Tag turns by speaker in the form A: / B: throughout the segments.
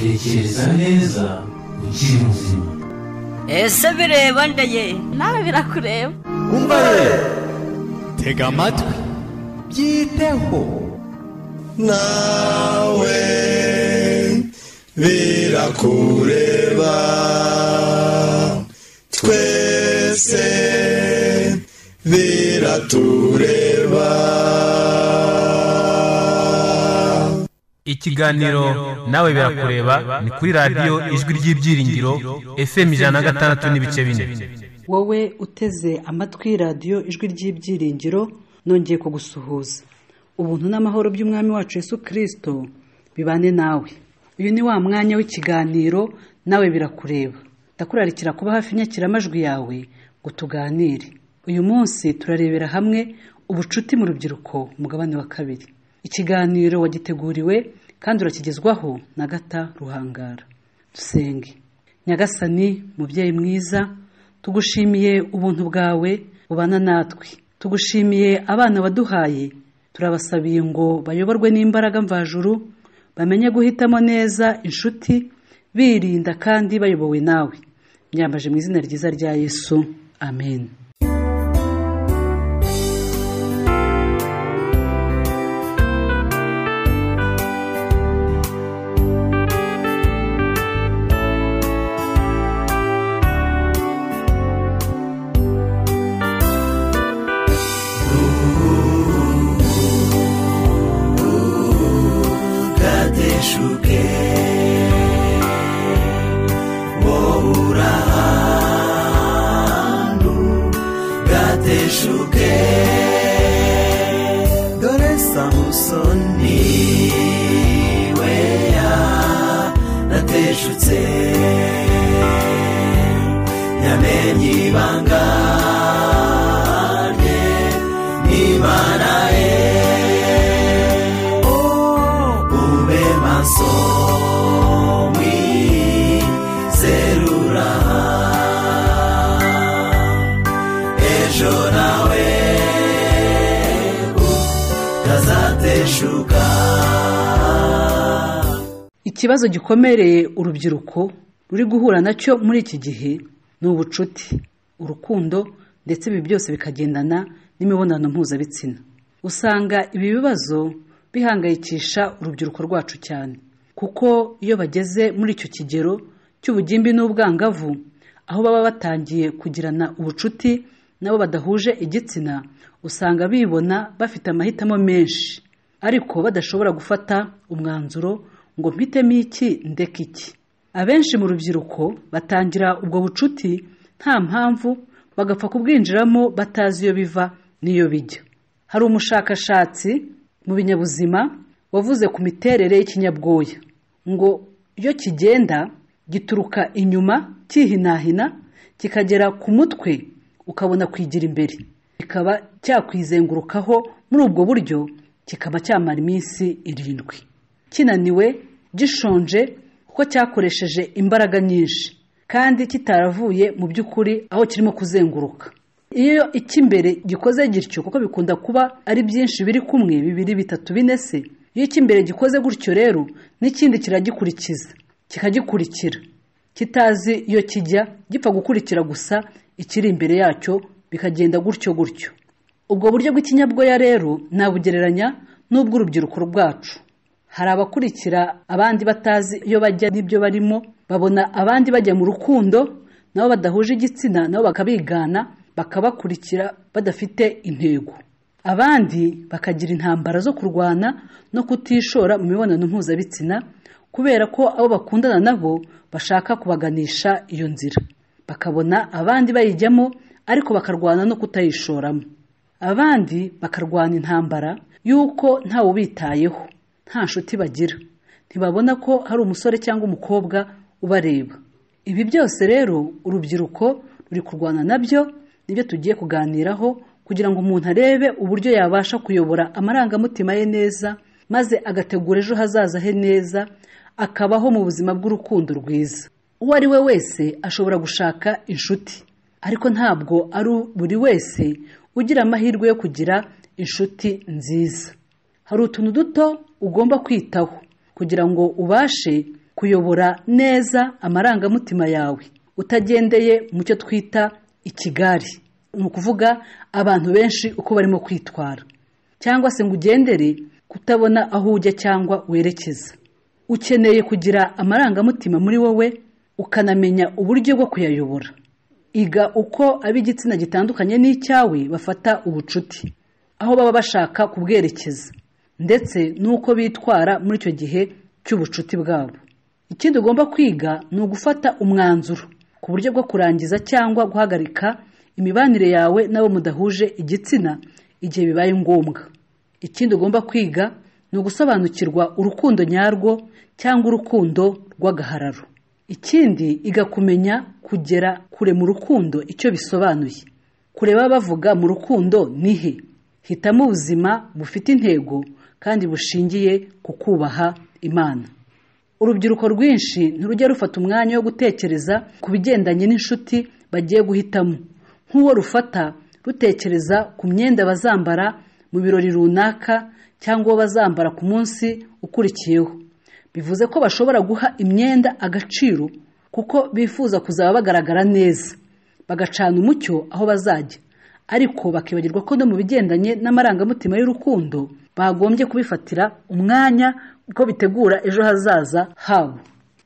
A: tekereza neza ukiri muzima
B: ese bireba ndeye
C: nawe birakureba
D: umva rero tega amatwi byiteho
E: nawe birakureba twese biratureba
F: ikiganiro nawe birakureba ni kuri radiyo ijwi ry'ibyiringiro fm ijana na gatandatu n'ibice bine
G: wowe uteze amatwi radiyo ijwi ry'ibyiringiro nongeye kugusuhuza ubuntu n'amahoro by'umwami wacu Yesu kirisito bibane nawe uyu ni wa mwanya w'ikiganiro nawe birakureba ndakurarikira kuba hafi inyakiramajwi yawe ngo tuganire uyu munsi turarebera hamwe ubucuti mu rubyiruko umugabane wa kabiri ikiganiro wagiteguriwe kandi urakigezwaho na gata ruhangara dusenge nyagasani mubyeyi mwiza tugushimiye ubuntu bwawe bubana natwe tugushimiye abana waduhaye turabasabiye ngo bayoborwe n'imbaraga mvajuru bamenye guhitamo neza inshuti birinda kandi bayobowe nawe myambaje mu izina ryiza rya yesu amen
E: kadeshuke wobura hantu gadeshuke dore samusoni we nateshutse yamenye ibanga rye n'imana ye ube maso mwizerura ejo nawe utazateshuka
G: ikibazo gikomereye urubyiruko ruri guhura nacyo muri iki gihe ni ubucuti urukundo ndetse ibi byose bikagendana n'imibonano mpuzabitsina usanga ibi bibazo bihangayikisha urubyiruko rwacu cyane kuko iyo bageze muri icyo kigero cy'ubugimbi n'ubwangavu aho baba batangiye kugirana ubucuti n'abo badahuje igitsina usanga bibona bafite amahitamo menshi ariko badashobora gufata umwanzuro ngo mpitemo iki ndeke iki abenshi mu rubyiruko batangira ubwo bucuti nta mpamvu bagapfa kubwinjiramo batazi iyo biva n'iyo bijya hari umushakashatsi mu binyabuzima wavuze ku miterere y'ikinyabwoya ngo iyo kigenda gituruka inyuma cyihinahina kikagera ku mutwe ukabona kwigira imbere kikaba cyakwizengurukaho muri ubwo buryo kikaba cyamara iminsi irindwi kinaniwe gishonje kuko cyakoresheje imbaraga nyinshi kandi kitaravuye mu by'ukuri aho kirimo kuzenguruka iyo icy'imbere gikoze gityo kuko bikunda kuba ari byinshi biri kumwe bibiri bitatu bine se iyo icy'imbere gikoze gutyo rero n'ikindi kiragikurikiza kikagikurikira kitazi iyo kijya gipfa gukurikira gusa ikiri imbere yacyo bikagenda gutyo gutyo ubwo buryo bw'ikinyabwoya rero nabugereranya n'ubw'urubyiruko rwacu hari abakurikira abandi batazi iyo bajya n'ibyo barimo babona abandi bajya mu rukundo nabo badahuje igitsina nabo bakabigana bakabakurikira badafite intego abandi bakagira intambara zo kurwana no kutishora mu mibonano mpuzabitsina kubera ko abo bakundana nabo bashaka kubaganisha iyo nzira bakabona abandi bayijyamo ariko bakarwana no kutayishoramo abandi bakarwana intambara y'uko ntawe ubitayeho nta nshuti bagira ntibabona ko hari umusore cyangwa umukobwa ubareba ibi byose rero urubyiruko ruri kurwana nabyo nibyo tugiye kuganiraho kugira ngo umuntu arebe uburyo yabasha kuyobora amarangamutima ye neza maze agategura ejo hazaza he neza akabaho mu buzima bw'urukundo rwiza uwo ari we wese ashobora gushaka inshuti ariko ntabwo ari buri wese ugira amahirwe yo kugira inshuti nziza hari utuntu duto ugomba kwitaho kugira ngo ubashe kuyobora neza amarangamutima yawe utagendeye mu cyo twita ikigari ni ukuvuga abantu benshi uko barimo kwitwara cyangwa se ngo ugendere kutabona aho ujya cyangwa werekeza ukeneye kugira amarangamutima muri wowe ukanamenya uburyo bwo kuyayobora iga uko ab'igitsina gitandukanye n'icyawe bafata ubucuti aho baba bashaka kubwerekeza ndetse n'uko bitwara muri icyo gihe cy'ubucuti bwabo ikindi ugomba kwiga ni ugufata umwanzuro ku buryo bwo kurangiza cyangwa guhagarika imibanire yawe n'abo mudahuje igitsina igihe bibaye ngombwa ikindi ugomba kwiga ni ugusobanukirwa urukundo nyarwo cyangwa urukundo rw'agahararo ikindi igakumenya kugera kure mu rukundo icyo bisobanuye kureba bavuga mu rukundo ni he hitamo ubuzima bufite intego kandi bushingiye ku kubaha imana urubyiruko rwinshi ntirujya rufata umwanya wo gutekereza ku bigendanye n'inshuti bagiye guhitamo nk'uwo rufata rutekereza ku myenda bazambara mu birori runaka cyangwa uwo bazambara ku munsi ukurikiyeho bivuze ko bashobora guha imyenda agaciro kuko bifuza kuzaba bagaragara neza bagacana umucyo aho bazajya ariko bakibagirwa ko no mu bigendanye n'amarangamutima y'urukundo bagombye kubifatira umwanya uko bitegura ejo hazaza habo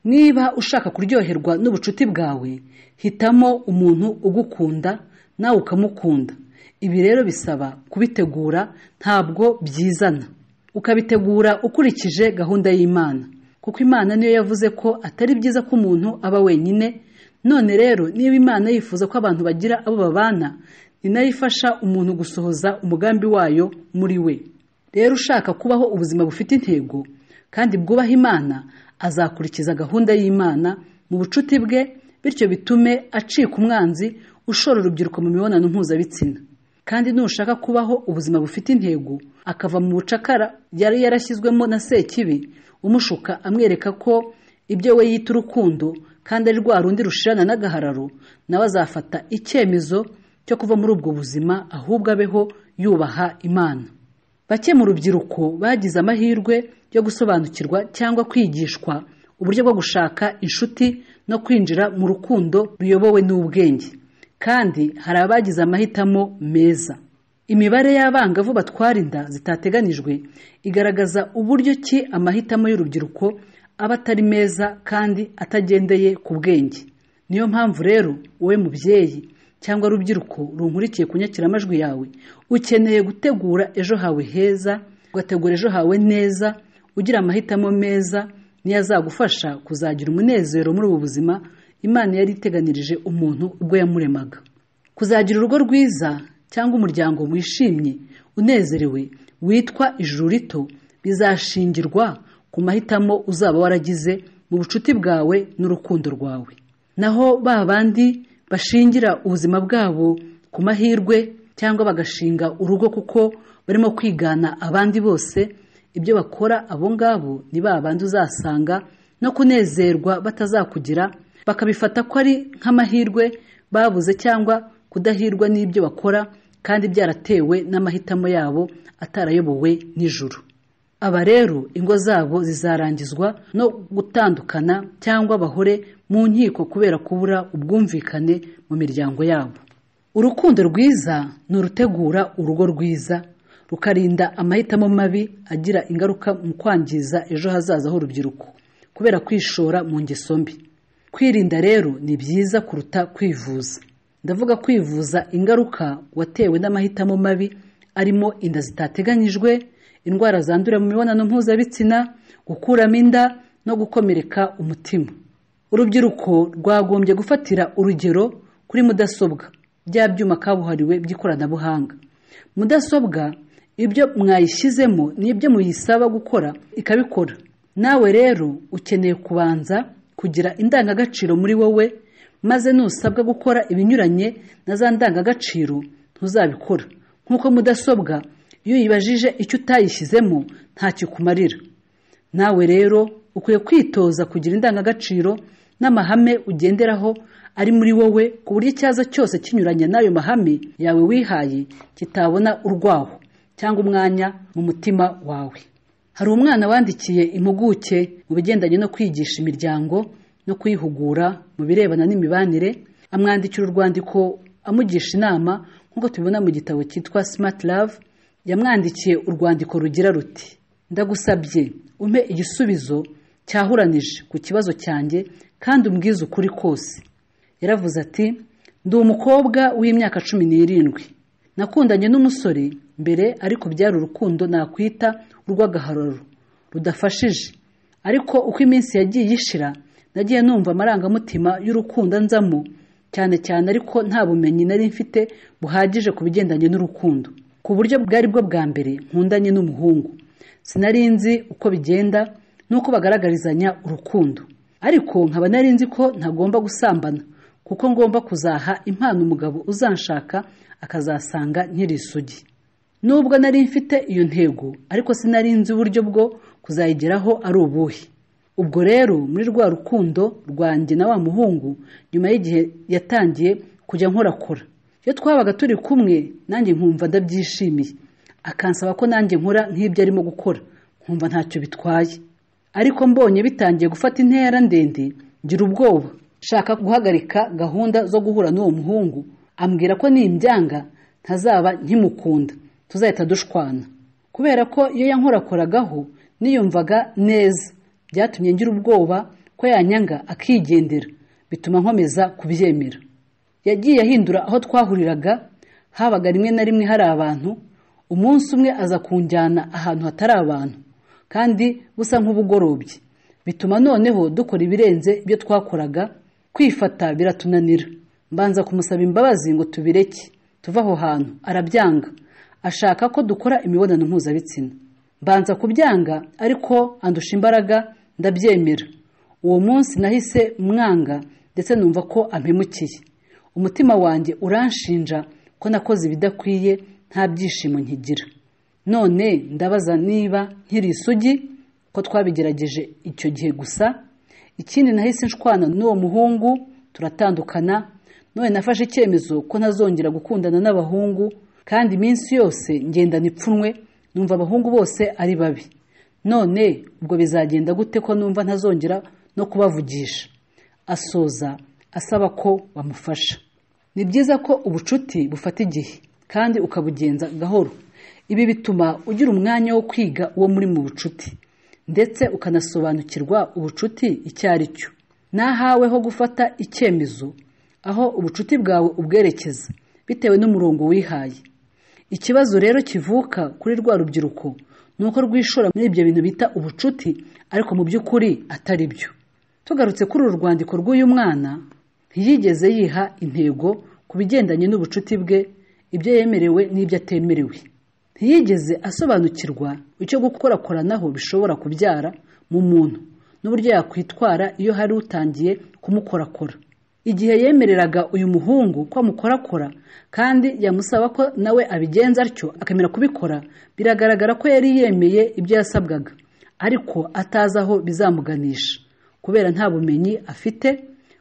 G: niba ushaka kuryoherwa n'ubucuti bwawe hitamo umuntu ugukunda nawe ukamukunda ibi rero bisaba kubitegura ntabwo byizana ukabitegura ukurikije gahunda y'imana kuko imana niyo yavuze ko atari byiza ko umuntu aba wenyine none rero niba imana yifuza ko abantu bagira abo babana ni nayo ifasha umuntu gusohoza umugambi wayo muri we rero ushaka kubaho ubuzima bufite intego kandi bwubaha imana azakurikiza gahunda y'imana mu bucuti bwe bityo bitume acika umwanzi ushora urubyiruko mu mibonano mpuzabitsina kandi nushaka kubaho ubuzima bufite intego akava mu bucakara yari yarashyizwemo na sekibi umushuka amwereka ko ibyo we yita urukundo kandi ari rwa rundi rushirana n'agahararo nawe azafata icyemezo cyo kuva muri ubwo buzima ahubwo abeho yubaha imana bake mu rubyiruko bagize amahirwe yo gusobanukirwa cyangwa kwigishwa uburyo bwo gushaka inshuti no kwinjira mu rukundo ruyobowe n'ubwenge kandi hari abagize amahitamo meza imibare y'abangavu batwara inda zitateganijwe igaragaza uburyo ki amahitamo y'urubyiruko aba atari meza kandi atagendeye ku bwenge niyo mpamvu rero wowe mubyeyi cyangwa urubyiruko runkurikiye ku nyakiramajwi yawe ukeneye gutegura ejo hawe heza ugategura ejo hawe neza ugira amahitamo meza niyo azagufasha kuzagira umunezero muri ubu buzima imana yari iteganirije umuntu ubwo yamuremaga kuzagira urugo rwiza cyangwa umuryango wishimye unezerewe witwa ijuru rito bizashingirwa ku mahitamo uzaba waragize mu bucuti bwawe n'urukundo rwawe naho ba bandi bashingira ubuzima bwabo ku mahirwe cyangwa bagashinga urugo kuko barimo kwigana abandi bose ibyo bakora abo ngabo ni ba bandi uzasanga no kunezerwa batazakugira bakabifata ko ari nk'amahirwe babuze cyangwa kudahirwa n'ibyo bakora kandi byaratewe n'amahitamo yabo atarayobowe n'ijuru aba rero ingo zabo zizarangizwa no gutandukana cyangwa bahure mu nkiko kubera kubura ubwumvikane mu miryango yabo urukundo rwiza ni urutegura urugo rwiza rukarinda amahitamo mabi agira ingaruka mu kwangiza ejo hazaza h'urubyiruko kubera kwishora mu ngeso mbi kwirinda rero ni byiza kuruta kwivuza ndavuga kwivuza ingaruka watewe n'amahitamo mabi arimo inda zitateganyijwe indwara zandurira mu mibonano mpuzabitsina gukuramo inda no gukomereka umutima urubyiruko rwagombye gufatira urugero kuri mudasobwa bya byuma kabuhariwe by'ikoranabuhanga mudasobwa ibyo mwayishyizemo n'ibyo muyisaba gukora ikabikora nawe rero ukeneye kubanza kugira indangagaciro muri wowe maze nusabwa gukora ibinyuranye na za ndangagaciro ntuzabikora nk'uko mudasobwa iyo uyibajije icyo utayishyizemo ntacyo ikumarira nawe rero ukwiye kwitoza kugira indangagaciro n'amahame ugenderaho ari muri wowe ku buryo icyaza cyose kinyuranye n'ayo mahame yawe wihaye kitabona urwaho cyangwa umwanya mu mutima wawe hari umwana wandikiye impuguke mu bigendanye no kwigisha imiryango no kuyihugura mu birebana n'imibanire amwandikira urwandiko amugisha inama nk'uko tubibona mu gitabo cyitwa smart love yamwandikiye urwandiko rugira ruti ndagusabye umpe igisubizo cyahuranije ku kibazo cyanjye kandi umbwize ukuri kose yaravuze ati ndi umukobwa w'imyaka cumi n'irindwi nakundanye n'umusore mbere ariko byari urukundo nakwita urw'agahararo rudafashije ariko uko iminsi yagiye ishira nagiye numva amarangamutima y'urukundo anzamo cyane cyane ariko nta bumenyi nari mfite buhagije ku bigendanye n'urukundo ku buryo bwari bwo bwa mbere nkundanye n'umuhungu sinari nzi uko bigenda n'uko bagaragarizanya urukundo ariko nkaba nari nzi ko ntagomba gusambana kuko ngomba kuzaha impano umugabo uzanshaka akazasanga nkiri isugi nubwo nari mfite iyo ntego ariko sinari nzi uburyo bwo kuzayigeraho ari ubuhe ubwo rero muri rwa rukundo rwanjye na wa muhungu nyuma y'igihe yatangiye kujya nkorakora iyo twabaga turi kumwe nanjye nkumva ndabyishimiye akansaba ko nanjye nkora nk'ibyo arimo gukora nkumva ntacyo bitwaye ariko mbonye bitangiye gufata intera ndende ngira ubwoba nshaka guhagarika gahunda zo guhura n'uwo muhungu ambwira ko nimbyanga ntazaba nkimukunda tuzahita dushwana kubera ko iyo yankorakoragaho niyumvaga neza byatumye ngira ubwoba ko yanyanga akigendera bituma nkomeza kubyemera yagiye ahindura aho twahuriraga habaga rimwe na rimwe hari abantu umunsi umwe aza kunjyana ahantu hatari abantu kandi busa nk'ubugorobye bituma noneho dukora ibirenze ibyo twakoraga kwifata biratunanira mbanza kumusaba imbabazi ngo tubireke tuve aho hantu arabyanga ashaka ko dukora imibonano mpuzabitsina mbanza kubyanga ariko andusha imbaraga ndabyemera uwo munsi nahise mwanga ndetse numva ko ampemukiye umutima wanjye uranshinja ko nakoze ibidakwiye nta byishimo nkigira none ndabaza niba nkiri isugi ko twabigerageje icyo gihe gusa ikindi nahise nshwana n'uwo muhungu turatandukana none nafashe icyemezo ko ntazongera gukundana n'abahungu kandi iminsi yose ngendana ipfunwe numva abahungu bose ari babi none ubwo bizagenda gute ko numva ntazongera no kubavugisha asoza asaba ko bamufasha ni byiza ko ubucuti bufata igihe kandi ukabugenza gahoro ibi bituma ugira umwanya wo kwiga uwo muri mu bucuti ndetse ukanasobanukirwa ubucuti icyo ari cyo n'ahaweho gufata icyemezo aho ubucuti bwawe ubwerekeza bitewe n'umurongo wihaye ikibazo rero kivuka kuri rwa rubyiruko ni uko rwishora muri ibyo bintu bita ubucuti ariko mu by'ukuri atari byo tugarutse kuri uru rwandiko rw'uyu mwana ntiyigeze yiha intego ku bigendanye n'ubucuti bwe ibyo yemerewe n'ibyo atemerewe ntiyigeze asobanukirwa icyo gukorakoranaho bishobora kubyara mu muntu n'uburyo yakwitwara iyo hari utangiye kumukorakora igihe yemereraga uyu muhungu ko amukorakora kandi yamusaba ko nawe abigenza atyo akemera kubikora biragaragara ko yari yemeye ibyo yasabwaga ariko atazi aho bizamuganisha kubera nta bumenyi afite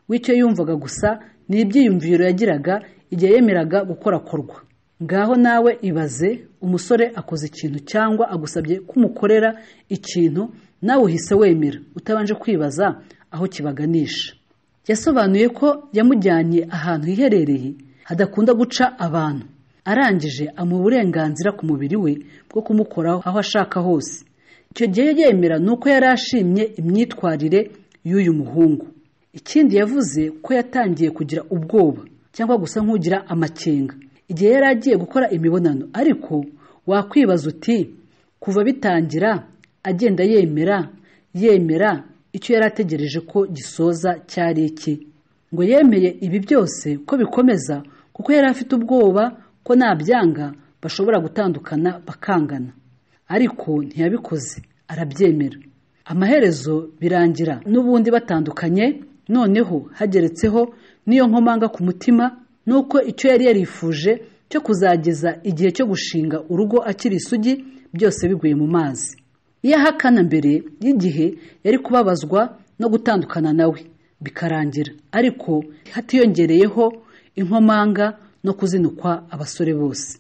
G: w'icyo yumvaga gusa ni ibyiyumviro yagiraga igihe yemeraga gukorakorwa ngaho nawe ibaze umusore akoze ikintu cyangwa agusabye ko umukorera ikintu nawe uhise wemera utabanje kwibaza aho kibaganisha yasobanuye ko yamujyanye ahantu hiherereye hadakunda guca abantu arangije amuha uburenganzira ku mubiri we bwo kumukoraho aho ashaka hose icyo gihe yemera ni uko yari ashimye imyitwarire y'uyu muhungu ikindi yavuze ko yatangiye kugira ubwoba cyangwa gusa nk'ugira amakenga igihe yari agiye gukora imibonano ariko wakwibaza uti kuva bitangira agenda yemera yemera icyo yari ategereje ko gisoza cyari iki ngo yemeye ibi byose ko bikomeza kuko yari afite ubwoba ko nabyanga bashobora gutandukana bakangana ariko ntiyabikoze arabyemera amaherezo birangira n'ubundi batandukanye noneho hageretseho n'iyo nkomanga ku mutima nuko icyo yari yarifuje cyo kuzageza igihe cyo gushinga urugo akiri isugi byose biguye mu mazi iyo ahakana mbere y'igihe yari kubabazwa no gutandukana nawe bikarangira ariko hatiyongereyeho inkomanga no kuzinukwa abasore bose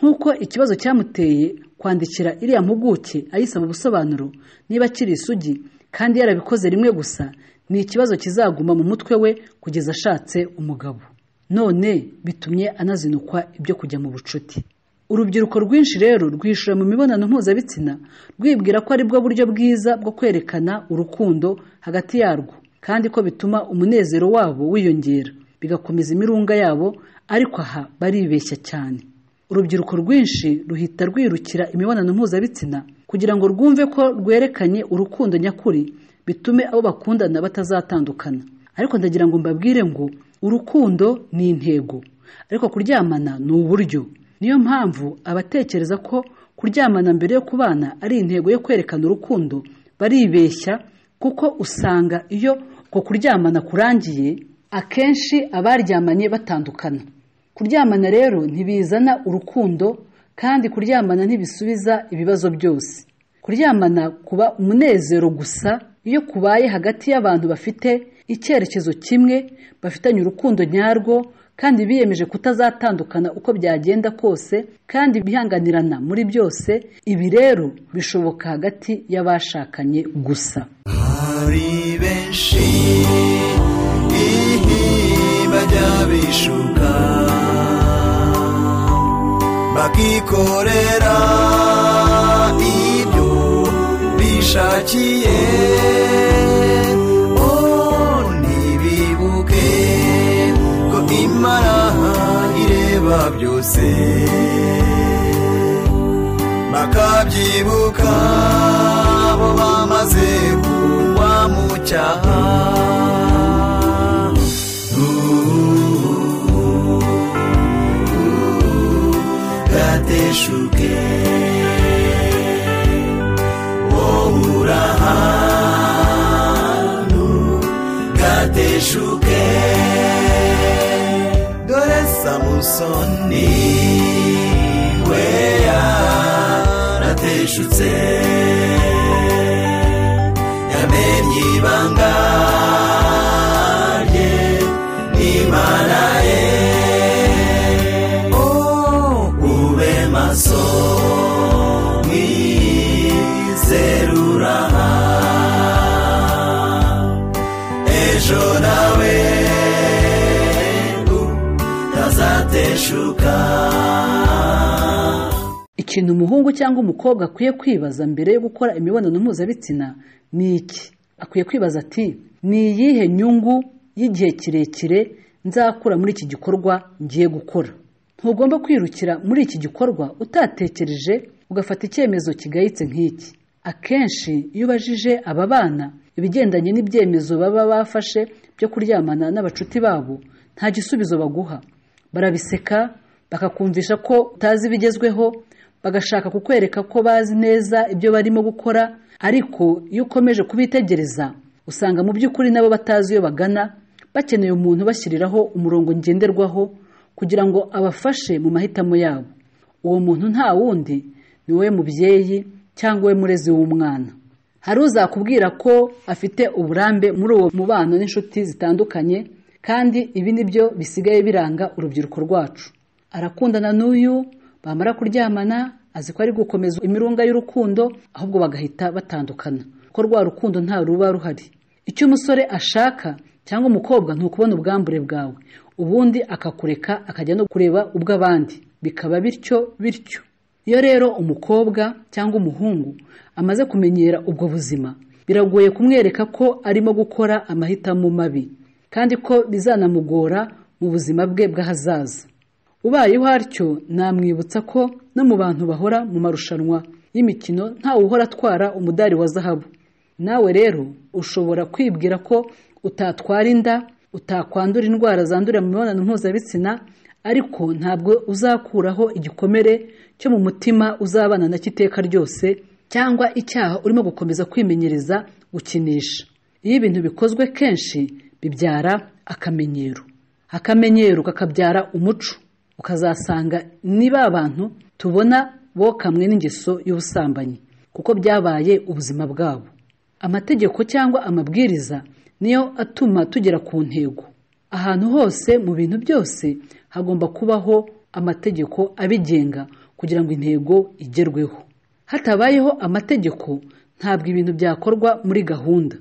G: nk'uko ikibazo cyamuteye kwandikira iriya mpuguke ayisaba ubusobanuro niba akiri isugi kandi yarabikoze rimwe gusa ni ikibazo kizaguma mu mutwe we kugeza ashatse umugabo none bitumye anazinukwa ibyo kujya mu bucuti urubyiruko rwinshi rero rwishura mu mibonano mpuzabitsina rwibwira ko aribwo buryo bwiza bwo kwerekana urukundo hagati yarwo kandi ko bituma umunezero wabo wiyongera bigakomeza imirunga yabo ariko aha baribeshya cyane urubyiruko rwinshi ruhita rwirukira imibonano mpuzabitsina kugira ngo rwumve ko rwerekanye urukundo nyakuri bitume abo bakundana batazatandukana ariko ndagira ngo mbabwire ngo urukundo ni intego ariko kuryamana ni uburyo niyo mpamvu abatekereza ko kuryamana mbere yo kubana ari intego yo kwerekana urukundo baribeshya kuko usanga iyo uko kuryamana kurangiye akenshi abaryamanye batandukana kuryamana rero ntibizana urukundo kandi kuryamana ntibisubiza ibibazo byose kuryamana kuba umunezero gusa iyo kubaye hagati y'abantu bafite icyerekezo kimwe bafitanye urukundo nyarwo kandi biyemeje kutazatandukana uko byagenda kose kandi bihanganirana muri byose ibi rero bishoboka hagati y'abashakanye gusa
E: hari benshi bajya bishuka bakikorera ibyo bishakiye oh, ntibibuke ko imana ireba byose bakabyibuka bo bamaze kugwa mu cyaha gateshuke wowe uri ahantu gateshuke dore samusoni we yarateshutse yamenye ibanga rye n'imana ye Oh, ube maso mwizerura ejo nawe utazateshuka
G: ikintu umuhungu cyangwa umukobwa akwiye kwibaza mbere yo gukora imibonano mpuzabitsina ni iki akwiye kwibaza ati ni iyihe nyungu y'igihe kirekire nzakura muri iki gikorwa ngiye gukora ntugomba kwirukira muri iki gikorwa utatekereje ugafata icyemezo kigayitse nk'iki akenshi iyo ubajije aba bana ibigendanye n'ibyemezo baba bafashe byo kuryamana n'abacuti babo nta gisubizo baguha barabiseka bakakumvisha ko utazi ibigezweho bagashaka kukwereka ko bazi neza ibyo barimo gukora ariko iyo ukomeje kubitegereza usanga mu by'ukuri nabo batazi iyo bagana bakeneye umuntu bashyiriraho umurongo ngenderwaho kugira ngo abafashe mu mahitamo yabo uwo muntu nta wundi ni we mubyeyi cyangwa we murezi w'umwana hari uzakubwira ko afite uburambe muri uwo mubano n'inshuti zitandukanye kandi ibi ni byo bisigaye biranga urubyiruko rwacu arakundana n'uyu bamara kuryamana azi ko ari gukomeza imirunga y'urukundo ahubwo bagahita batandukana ko rwa rukundo nta ruba ruhari icyo umusore ashaka cyangwa umukobwa ni ukubona ubwambure bwawe ubundi akakureka akajya no kureba ubw'abandi bikaba bityo bityo iyo rero umukobwa cyangwa umuhungu amaze kumenyera ubwo buzima biragoye kumwereka ko arimo gukora amahitamo mabi kandi ko bizanamugora mu buzima bwe bw'ahazaza ubayeho atyo namwibutsa ko no mu bantu bahora mu marushanwa y'imikino ntawe uhora atwara umudari wa zahabu nawe rero ushobora kwibwira ko utatwara inda utakwandura indwara zandurira mu mibonano mpuzabitsina ariko ntabwo uzakuraho igikomere cyo mu mutima uzabana na iteka ryose cyangwa icyaha urimo gukomeza kwimenyereza gukinisha iyo ibintu bikozwe kenshi bibyara akamenyero akamenyero kakabyara umuco ukazasanga ni ba bantu tubona bo kamwe n'ingeso y'ubusambanyi kuko byabaye ubuzima bwabo amategeko cyangwa amabwiriza niyo atuma tugera ku ntego ahantu hose mu bintu byose hagomba kubaho amategeko abigenga kugira ngo intego igerweho hatabayeho amategeko ntabwo ibintu byakorwa muri gahunda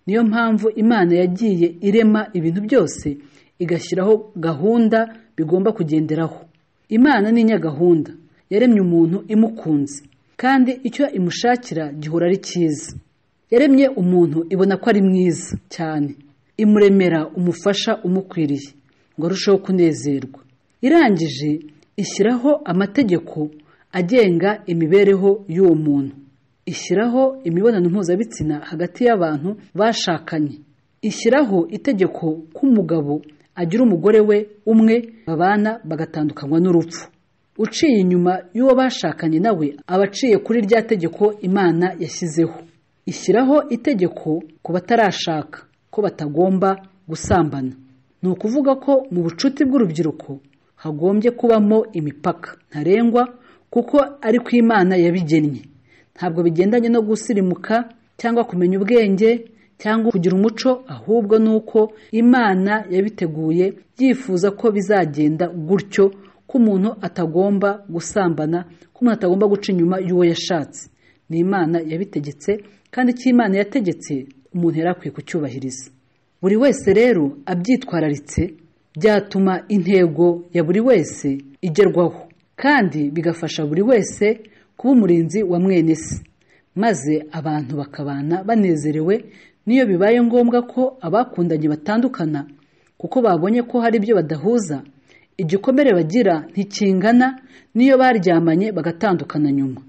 G: niyo mpamvu imana yagiye irema ibintu byose igashyiraho gahunda bigomba kugenderaho imana ni nyagahunda yaremye umuntu imukunze kandi icyo imushakira gihora ari cyiza yaremye umuntu ibona ko ari mwiza cyane imuremera umufasha umukwiriye ngo arusheho kunezerwa irangije ishyiraho amategeko agenga imibereho y'uwo muntu ishyiraho imibonano mpuzabitsina hagati y'abantu bashakanye ishyiraho itegeko ko umugabo agira umugore we umwe babana bagatandukanywa n'urupfu uciye inyuma y'uwo bashakanye nawe aba aciye kuri rya tegeko imana yashyizeho ishyiraho itegeko ku batarashaka ko batagomba gusambana ni ukuvuga ko mu bucuti bw'urubyiruko hagombye kubamo imipaka ntarengwa kuko ari ku imana yabigennye ntabwo bigendanye no gusirimuka cyangwa kumenya ubwenge cyangwa kugira umuco ahubwo ni uko imana yabiteguye yifuza ko bizagenda gutyo ko umuntu atagomba gusambana ko umuntu atagomba guca inyuma y'uwo yashatse ni imana yabitegetse kandi icyo imana yategetse umuntu yari akwiye kucyubahiriza buri wese rero abyitwararitse byatuma intego ya buri wese igerwaho kandi bigafasha buri wese kuba umurinzi wa mwene se maze abantu bakabana banezerewe n'iyo bibaye ngombwa ko abakundanye batandukana kuko babonye ko hari ibyo badahuza igikomere bagira ntikingana n'iyo baryamanye bagatandukana nyuma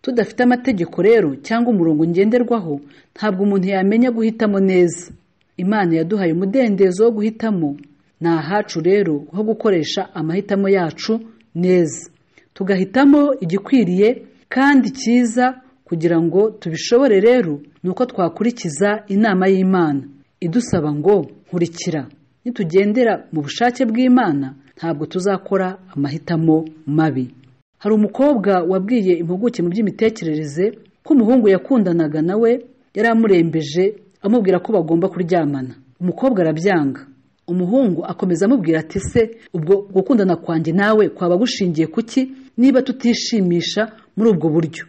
G: tudafite amategeko rero cyangwa umurongo ngenderwaho ntabwo umuntu yamenya guhitamo neza imana yaduhaye umudendezo wo guhitamo ni ahacu rero ho gukoresha amahitamo yacu neza tugahitamo igikwiriye kandi cyiza kugira ngo tubishobore rero ni uko twakurikiza inama y'imana idusaba ngo nkurikira nitugendera mu bushake bw'imana ntabwo tuzakora amahitamo mabi hari umukobwa wabwiye impuguke mu by'imitekerereze ko umuhungu yakundanaga nawe yari amurembeje amubwira ko bagomba kuryamana umukobwa arabyanga umuhungu akomeza amubwira ati se ubwo gukundana kwanjye nawe kwaba gushingiye kuki niba tutishimisha muri ubwo buryo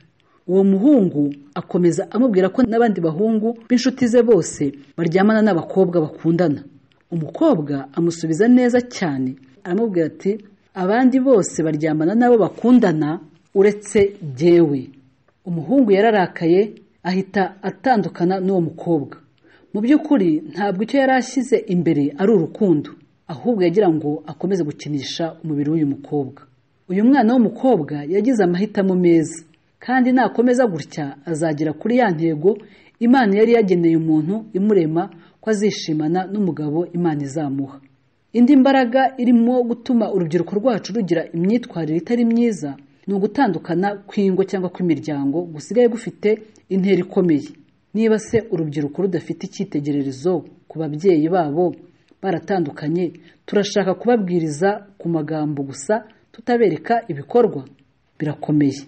G: uwo muhungu akomeza amubwira ko n'abandi bahungu b'inshuti ze bose baryamana n'abakobwa bakundana umukobwa amusubiza neza cyane aramubwira ati abandi bose baryamana n'abo bakundana uretse jyewe umuhungu yararakaye ahita atandukana n'uwo mukobwa mu by'ukuri ntabwo icyo yari ashyize imbere ari urukundo ahubwo yagira ngo akomeze gukinisha umubiri w'uyu mukobwa uyu mwana w'umukobwa yagize amahitamo meza kandi nakomeza gutya azagera kuri ya ntego imana yari yageneye umuntu imurema ko azishimana n'umugabo imana izamuha indi mbaraga irimo gutuma urubyiruko rwacu rugira imyitwarire itari myiza ni ugutandukana kw'ingo cyangwa kw'imiryango gusigaye gufite intera ikomeye niba se urubyiruko rudafite icyitegererezo ku babyeyi babo baratandukanye turashaka kubabwiriza ku magambo gusa tutabereka ibikorwa birakomeye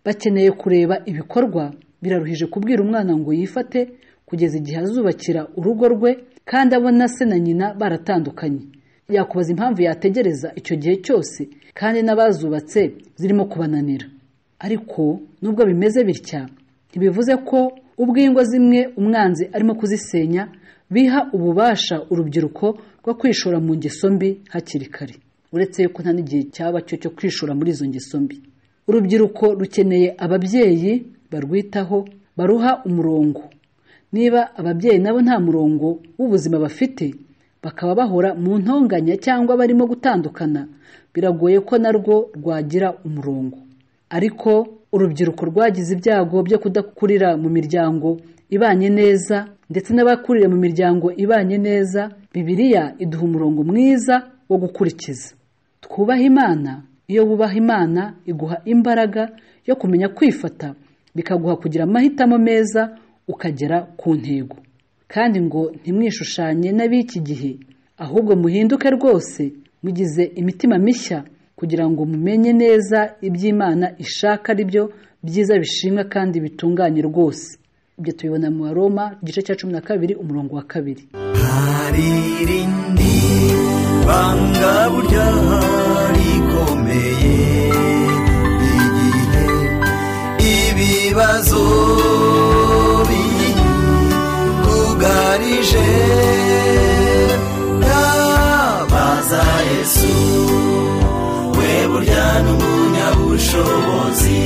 G: bakeneye kureba ibikorwa biraruhije kubwira umwana ngo yifate kugeza igihe azubakira urugo rwe kandi abona se na nyina baratandukanye yakubaza impamvu yategereza icyo gihe cyose kandi n'abazubatse zirimo kubananira ariko nubwo bimeze bitya ntibivuze ko ubwo ingo zimwe umwanzi arimo kuzisenya biha ububasha urubyiruko rwo kwishora mu ngeso mbi hakiri kare uretse yuko nta n'igihe cyaba cyo cyo kwishora muri izo ngeso mbi urubyiruko rukeneye ababyeyi barwitaho baruha umurongo niba ababyeyi nabo nta murongo w'ubuzima bafite bakaba bahora mu ntonganya cyangwa barimo gutandukana biragoye ko narwo rwagira umurongo ariko urubyiruko rwagize ibyago byo kudakurira mu miryango ibanye neza ndetse n'abakurira mu miryango ibanye neza bibiriya iduha umurongo mwiza wo gukurikiza twubaha imana iyo wubaha imana iguha imbaraga yo kumenya kwifata bikaguha kugira amahitamo meza ukagera ku ntego kandi ngo ntimwishushanye n'ab'iki gihe ahubwo muhinduke rwose mugize imitima mishya kugira ngo mumenye neza iby'imana ishaka ari byo byiza bishimwa kandi bitunganye rwose ibyo tubibona mu baroma igice cya cumi na kabiri umurongo wa kabiri
E: hari irindi banga burya rikomeye igihe ibiba nazobi bwugarije ndabaza yesu we burya n'umunyabushobozi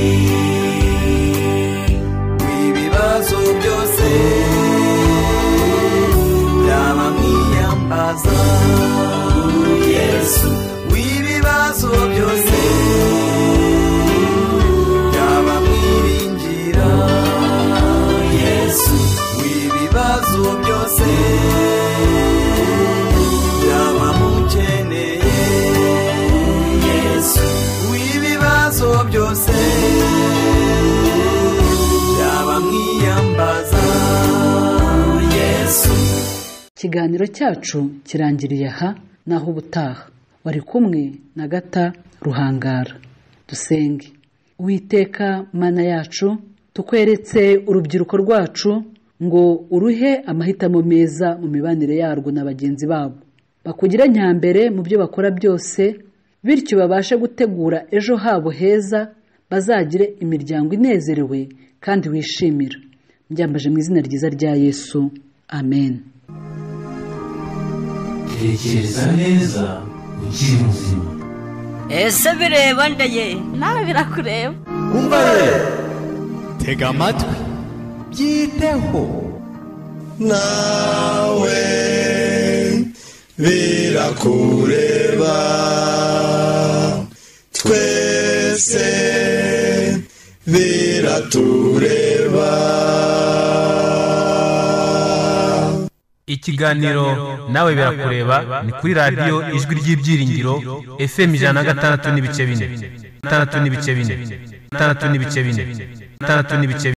E: w'ibibazo byose byaba mwiyambaza yesu w'ibibazo byose byaba mwiringira yesu w'ibibazo byose byaba mukeneye yesu w'ibibazo byose byaba mwiyambaza yesu
G: ikiganiro cyacu kirangiriye aha naho ubutaha wari kumwe na gata ruhangara dusenge uwiteka mana yacu tukweretse urubyiruko rwacu ngo uruhe amahitamo meza mu mibanire yarwo na bagenzi babo bakugira nyambere mu byo bakora byose bityo babashe gutegura ejo habo heza bazagire imiryango inezerewe kandi wishimira mbyambaje mu izina ryiza rya yesu amen
A: tekereza neza ukiri muzima
B: ese bireba ndaye
C: nawe birakureba
E: umva rero
D: tega amatwi byiteho
H: nawe birakureba twese biratureba
F: ikiganiro nawe birakureba ni kuri radiyo ijwi ry'ibyiringiro fm ijana na gatandatu n'ibice bine gatandatu n'ibice bine gatandatu n'ibice bine gatandatu n'ibice bine